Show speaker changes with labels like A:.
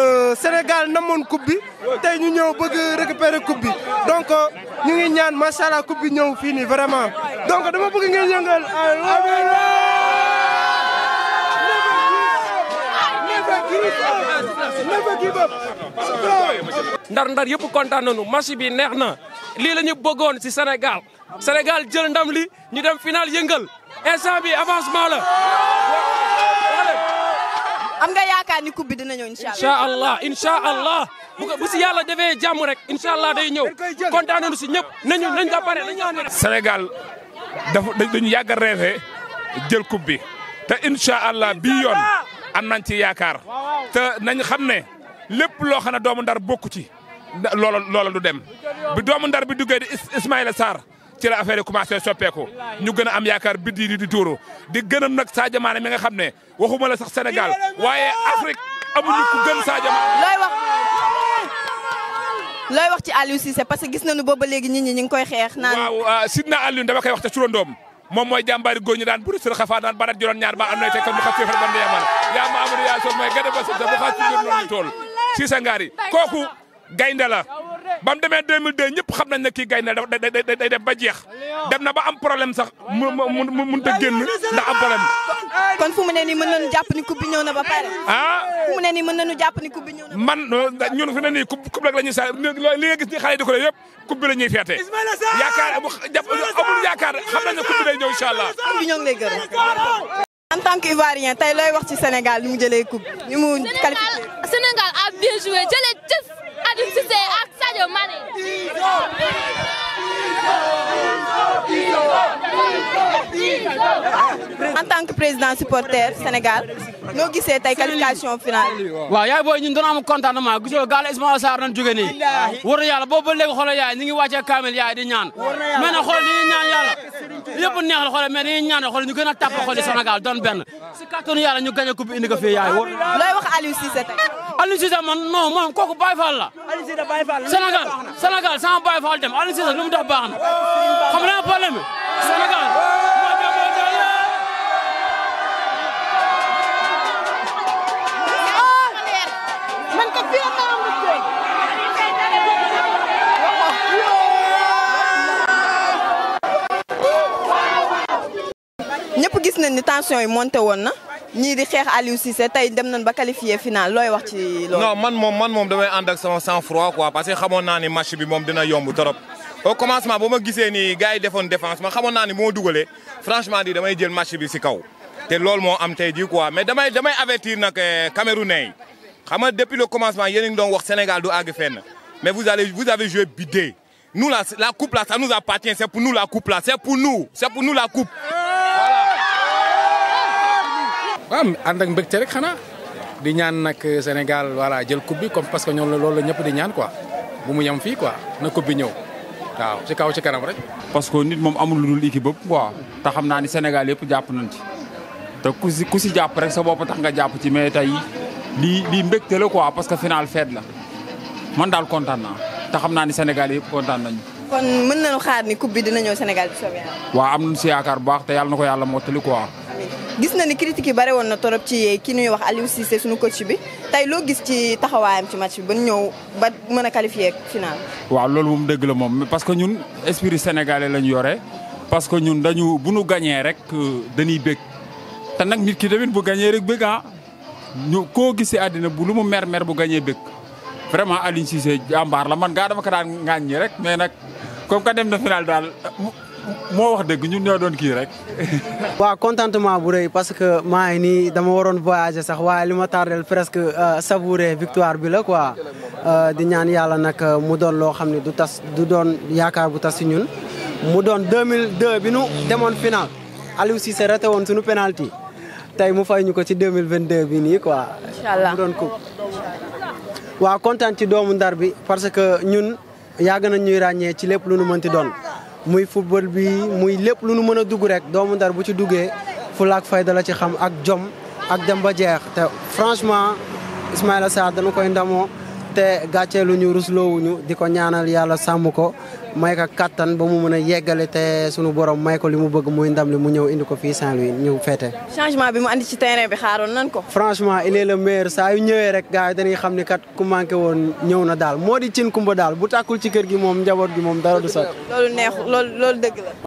A: Sénégal namoon coupe bi tey ñu ñëw bëgg récupérer coupe bi donc ñu ngi ñaan macha allah coupe bi ñëw fii nii vraiment donc dama bëgg ngeen yëngal
B: ndar ndar yëpp kontaan nañu match bi neex na lii la ñu bëggoon ci Sénégal Sénégal jël ndam li ñu dem final yëngal instant bi avancement la.
C: am nga yaakaar ni coupe bi dina ñëw incha
B: incha allah incha allah bu ko bu si yàlla defee jàmm rek incha allah day ñëw kontaan nañu si ñëpp nañu nañ ko pare nañu ko pare.
D: Sénégal dafa dañu yàgg a rêvé jël coupe bi te incha allah bii yoon am nañ ci yaakaar te nañ xam ne lépp loo xam ne doomu ndar bokku ci loola loola du dem bi doomu ndar bi duggee di Ismaïla Sarr ci la affaire yi commencé soppeeku ñu gën a am yaakaar biddi di di tuuru di gënam nag Sadio Mané mi nga xam ne waxuma la sax Sénégal waaye Afrique amuñu ku gën Sadio Mané.
C: looy wax looy wax ci Aliou Cissé parce que gis nañu booba léegi nit ñi ñu ngi koy xeex. naan
D: waaw Sidna Aliou dama koy wax te turandoom moom mooy jàmbaari góor ñi daan buri sër xafa daan barat juróom ñaar ba am nay tekkat mu xas fefal ban yaman yaa ma amadou yaa so mooy gade ba sata bu xas ci biir noonu tool Cissé Ngari kooku gaynde la ba mu demee 2002 ñëpp xam nañ ne kii gaynde la day day dem ba jeex dem na ba am problème sax mu mu mu mënut a génn ndax am problème.
C: kon fu mu ne nii mën nañu jàpp ni coupe bi ñëw na ba pare.
D: ah
C: fu mu ne nii mën nañu jàpp ni coupe bi ñëw na.
D: man ñun fi ne nii coupe coupe rek la ñuy sa li nga gis ni xale yi di ko yëpp coupe bi la ñuy feete. yaakaar amul yaakaar xam nañ ne coupe bi day ñëw incha allah.
C: coupe bi ñoo ngi lay gërëm. en tant qu'Ivoirien tey looy wax ci Sénégal ni mu jëlee coupe ni mu qualifié.
E: Sénégal a bien joué jëlee jëf Aliou Cissé ak Sadio Mané.
C: en tant que président supporter Sénégal noo gisee tey qualification finale.
F: waaw yaay booy ñun doon am contentement gisoo gaal Ismaïla Sarr nañ jóge nii war na yàlla boobu ba léegi xoolal yaay ñu ngi wàccee kaamil yaay di ñaan mais nag xoolal dañuy ñaan yàlla yëpp neex la xoolal mais dañuy ñaan xoolal ñu gën a tàpp xool Sénégal doon benn si kàttanu yàlla ñu gañ a coupe indi ko fii yaay
C: looy wax Aliou Cissé tey.
F: Aliou Cissé man non moom kooku Baye Fall la Sénégal Sénégal sama Baye Fall dem Aliou Cissé lu mu def baax na xam naa problème bi Sénégal
C: ñëpp gis nañ ni tension yi monté woon na ñii di xeex Aliou Cissé tey dem nañ ba qualifié final looy wax ci loolu.
G: non man moom man moom damay ànd ak sama sang froid quoi parce que xamoon naa ni match bi moom dina yomb trop. au commencement ba ma gisee ni gars yi defoon défense ma xamoon naa ni moo dugalee franchement di damay jël match bi si kaw. te loolu moo am tey jii quoi mais damay damay avertir nag Camerounais yi xam nga depuis le commencement yéen a ngi doon wax Sénégal du àgg fenn mais vous allez vous avez joué bidé nous la la coupe là ça nous appartient c'est pour nous la coupe là c'est pour nous c'est pour nous la coupe.
H: waaw ànd ak mbégte rek xanaa di ñaan nag Sénégal voilà jël coupe bi comme parce que ñoom loolu la ñëpp di ñaan quoi bu mu yem fii quoi na coupe bi ñëw waaw ci kaw ci kanam rek.
I: parce que nit moom amul lu dul équipe bëpp quoi te xam naa ni Sénégal yëpp jàpp nañ ci te ku si ku si jàpp rek sa bopp tax nga jàpp ci mais tey lii lii mbégte la quoi parce que final fête la man daal kontaan naa te xam naa ni Sénégal yëpp kontaan nañu.
C: kon mën nañu xaar ni coupe bi dina ñëw Sénégal bi soobee
I: waaw am nañu si yaakaar bu baax te yàlla na ko yàlla mottali quoi.
C: gis na ni critique yi bare woon na torop ci ki ñuy wax Aliou Cissé suñu coach bi tey loo gis ci taxawaayam ci match bi ba ñëw ba mën a qualifier final.
I: waaw loolu moom dëgg la moom parce que ñun esprit sénégalais lañu yore parce que ñun dañu bu ñu gañee rek dañuy bég te nag nit ki tamit bu gañee rek bég ah ñu koo gis si àddina bu lu mu mer mer bu gañee bég vraiment Aliou Cissé jàmbaar la man gaa dama ko daan ŋàññi rek mais nag comme que dem na final daal moo wax dëgg ñun ñoo doon kii rek.
J: waaw contentement bu rëy parce que maa ngi nii dama waroon voyager sax waaye li ma tardel presque savourer victoire bi la quoi di ñaan yàlla nag mu doon loo xam ne du tas du doon yaakaar bu tas si ñun. mu doon 2002 bi nu demoon final Aliou Cissé raté woon suñu penalty tey mu fay ñu ko ci 2022 bi nii quoi.
C: incha allah
J: mu doon coupe. waaw kontaan ci doomu ndar bi parce que ñun yàgg nañ ñuy ràññee ci lépp lu nu mënti doon. muy football bi muy lépp lu nu mën a dugg rek doomu ndar bu ci duggee fulaak fayda la ci xam ak jom ak dem ba jeex te franchement Ismaïla Sarr dana koy ndamoo te gàcceelu ñu rusloowuñu di ko ñaanal yàlla sàmm ko may ko kattan ba mu mën a yeggale te sunu borom may ko li mu bëgg muy ndam li mu ñëw indi ko fii Saint-Louis ñëw fête.
C: changement bi mu andi ci terrain bi xaaroon nan ko.
J: franchement il est le meilleur saa yu ñëwee rek gars yi dañuy xam ni kat ku manqué woon ñëw na daal moo di cin kumba daal bu tàkkul ci kër gi moom njaboot gi moom dara du sotti.
C: loolu neexu loolu loolu dëgg la.